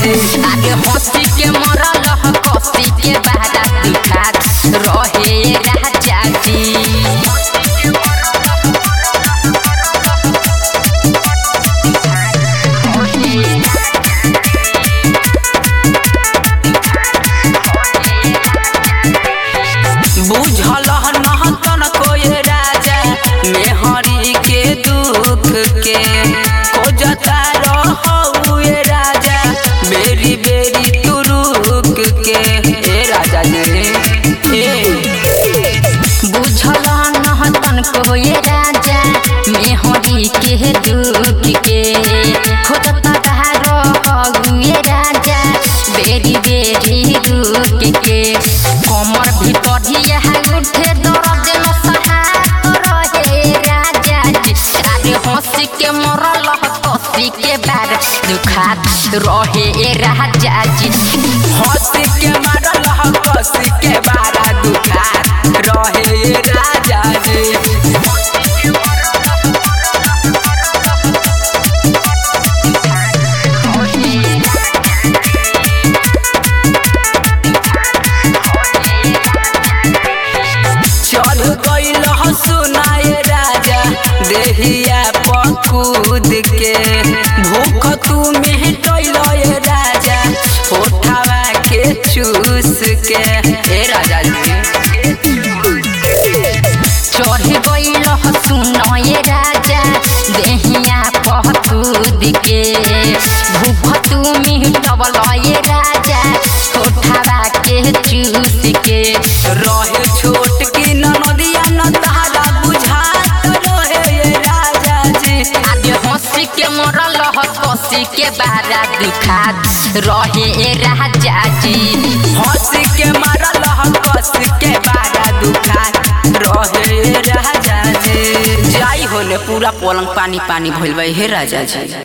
जी आगे हंसी के मरल ह कसी के बारा दुखात रहे राजा जी बुझल नहतन कोई राजा मेहरी के दुख के खोजता रहुए राजा बेरी बेरी तू रुक के ए राजा जी ए बुझल नहतन कोई राजा मेहरी के दुख के खोजता रहुए राजा बेरी बेरी रुक के कमर भीतर ही उठे दर्द न सहात रहे राजा जी अरे हंसी के मरल ह कसी के बार दुखात रहे राजा जी हंस के मारल ह कस के बारा दुखा रहे राजा जी चढ़ गईल सुनाए राजा देहिया पकूद के भूख तू मिटल राजा होठावा के चूस के ए राजा जी चढ़ गईल सुनये राजा देहिया पहतूद के भूख तू मिटबल ये राजा कोठावा के चूस के रहे छोट की नदिया न तारा बुझात रहे ये राजा जी आगे हंसी के मरल ह कसी के बारा दुखात रहे राजा जी हंस के मारल ह कस के बारा दुखा रहे राजा जी जाई होले पूरा पलंग पानी पानी भइल बा हे राजा जी